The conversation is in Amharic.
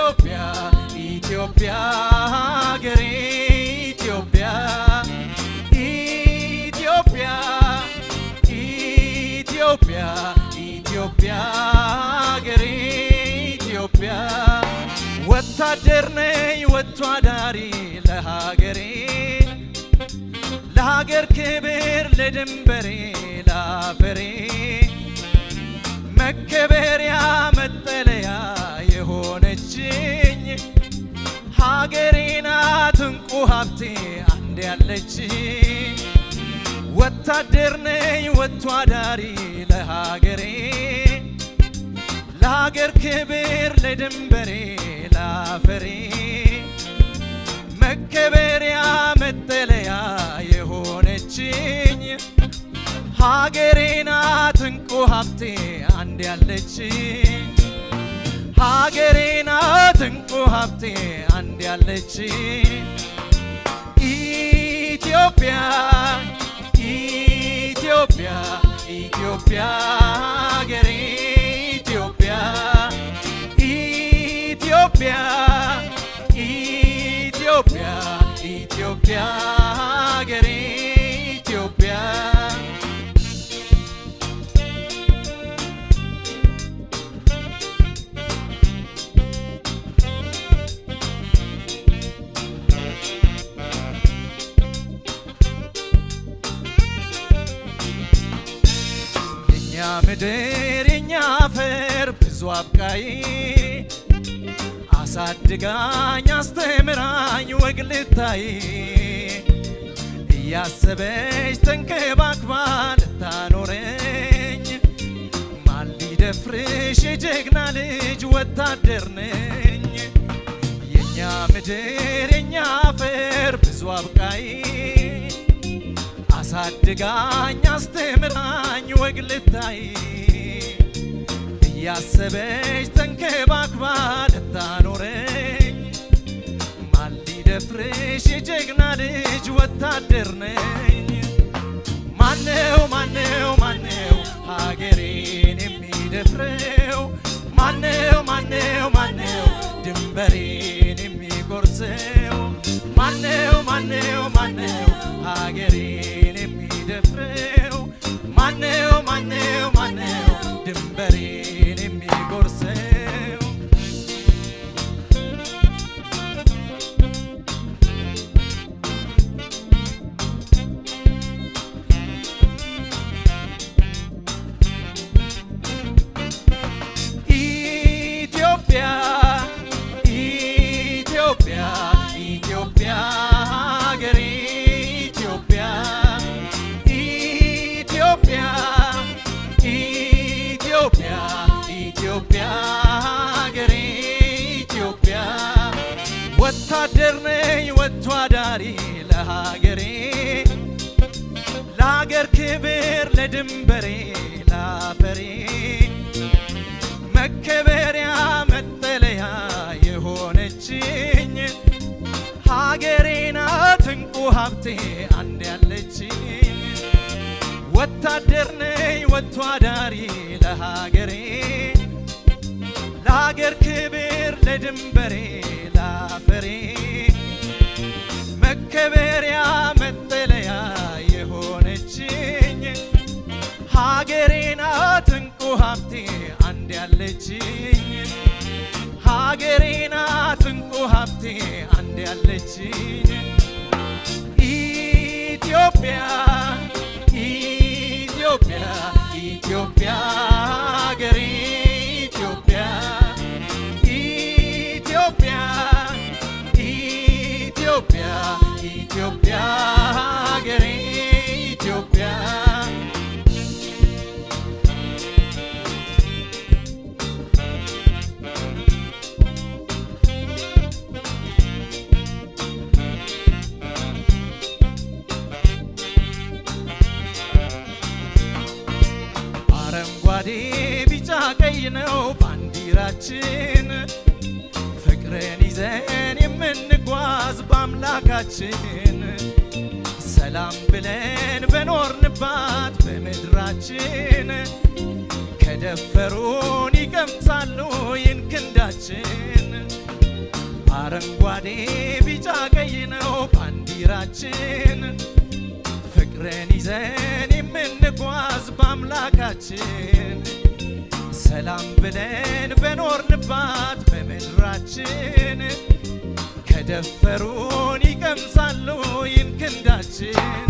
ኢትዮጵያ ኢትዮጵያ ሀገሬ ኢትዮጵያ ኢትዮጵያ ኢትዮጵያ ኢትዮጵያ ሀገሬ ኢትዮጵያ ወታደር ነኝ ወጥቶ አዳሪ ለሀገሬ ለሀገር ክብር ለድንበሬ ለአፈሬ መከበሪያ መጠለያ የሆነችኝ ሀገሬ ናት እንቁ ሀብቴ አንድ ያለች ወታደር ነኝ ወጥቶ አዳሪ ለሀገሬ ለሀገር ክብር ለድንበሬ ለአፈሬ መከበሪያ መጠለያ የሆነችኝ ሀገሬ ናት እንቁ ሀብቴ አንድ ያለች ሀገሬ ናት እንቁ ሀብቴ አንድ ያለች ኢትዮጵያ ኢትዮጵያ ኢትዮጵያ ሀገሬ ኢትዮጵያ ኢትዮጵያ ኢትዮጵያ ኢትዮጵያ ሀገሬ ኢትዮጵያ የኛ ምድር የኛ አፈር ብዙ አብቃይ አሳድጋኝ አስተምራኝ ወግ ልታይ እያሰበች ተንከባክባ ልታኖረኝ ማን ሊደፍርሽ የጀግና ልጅ ወታደር ነኝ የኛ ምድር የኛ አፈር ብዙ አብቃይ አሳድጋኝ አስተምራኝ ወግ ልታይ እያሰበች ተንከባክባ ልታኖረኝ ማን ሊደፍርሽ የጀግና ልጅ ወታደር ነኝ ማነው ማነው ማነው ሀገሬን የሚደፍረው ማነው ማነው ማነው ድንበሬን የሚጎርሰው ማነው ማነው ማነው ሀገሬን የሚደፍረው ማነው ማነው ማነው ድንበሬን የሚጎርሰው ኢትዮጵያ ኢትዮጵያ ኢትዮጵያ ሀገሬ ኢትዮጵያ ኢትዮጵያ ኢትዮጵያ ኢትዮጵያ ሀገሬ ኢትዮጵያ ወታደር ነኝ ወጥቶ አዳሪ ለሀገሬ ለሀገር ክብር ለድንበሬ ለአፈሬ መከበሪያ መጠለያ የሆነችኝ ሀገሬ ናት እንቁ ሀብቴ አንድ ያለችኝ ወታደር ነኝ ወጥቶ አዳሪ ለሀገሬ ለሀገር ክብር ለድንበሬ ለአፈሬ መከበሪያ መጠለያ የሆነችኝ ሀገሬ ናት እንቁ ሀብቴ አንድ ያለችኝ ሀገሬ ናት እንቁ ሀብቴ አንድ ያለችኝ ኢትዮጵያ ኢትዮጵያ ኢትዮጵያ ሀገሬ ኢትዮጵያ ኢትዮጵያ ኢትዮጵያ ኢትዮጵያ ሀገሬ ኢትዮጵያ አረንጓዴ ቢጫ ቀይ ነው ባንዲራችን ፍቅርን ይዘን የምንጓዝ በአምላካችን ሰላም ብለን በኖርንባት በምድራችን ከደፈሩን ይቀምሳሉ ይህን ክንዳችን አረንጓዴ ቢጫ ቀይ ነው ባንዲራችን ፍቅርን ይዘን የምንጓዝ በአምላካችን ሰላም ብለን በኖርንባት በምድራችን ከደፈሩን ይቀምሳሉ ይህን ክንዳችን